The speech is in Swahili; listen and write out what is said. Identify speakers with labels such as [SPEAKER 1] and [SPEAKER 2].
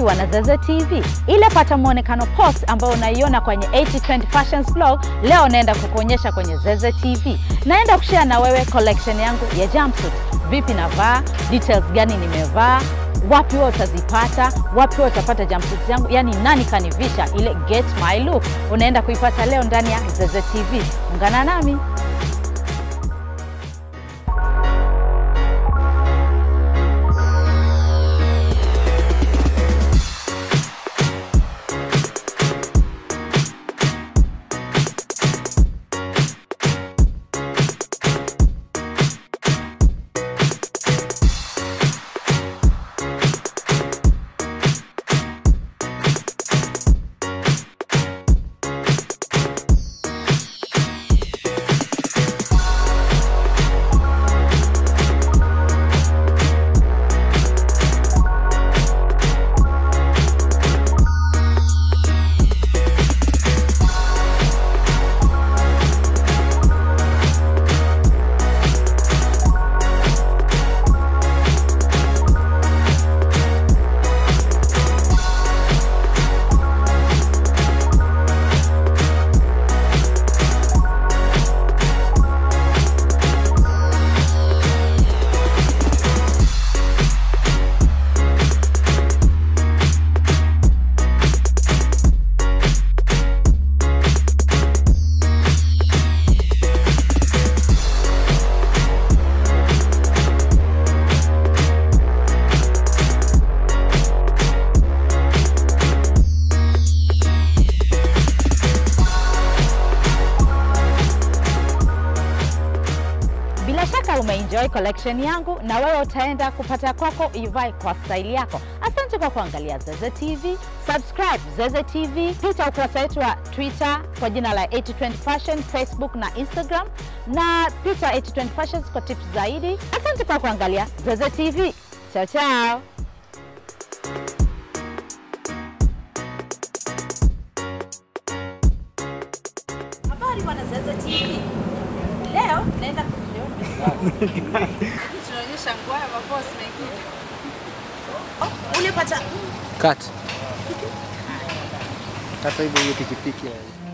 [SPEAKER 1] imeandaliwa na Zeze TV. Ile pata mwonekano post ambayo unaiona kwenye 8020 Fashions blog, leo naenda kukuonyesha kwenye Zeze TV. Naenda kushare na wewe collection yangu ya jumpsuit, vipi navaa, details gani nimevaa wapi wewe utazipata, wapi wewe utapata jumpsuit yangu, yani nani kanivisha ile get my look, unaenda kuipata leo ndani ya Zeze TV. Ungana nami. Bila shaka umeenjoy collection yangu na wewe utaenda kupata kwako ivae kwa style yako. Asante kwa kuangalia Zeze TV. Subscribe Zeze TV, pita ukurasa wetu wa Twitter kwa jina la 8020 Fashion, Facebook na Instagram, na pita 8020 Fashions kwa tips zaidi. Asante kwa kuangalia Zeze TV. Chao chao. Habari bwana Zeze TV. Leo naenda tunaonyesha nguo ya mabosi mengine. Oh, ule pata
[SPEAKER 2] Cut. Hata hivyo hiyo pikipiki.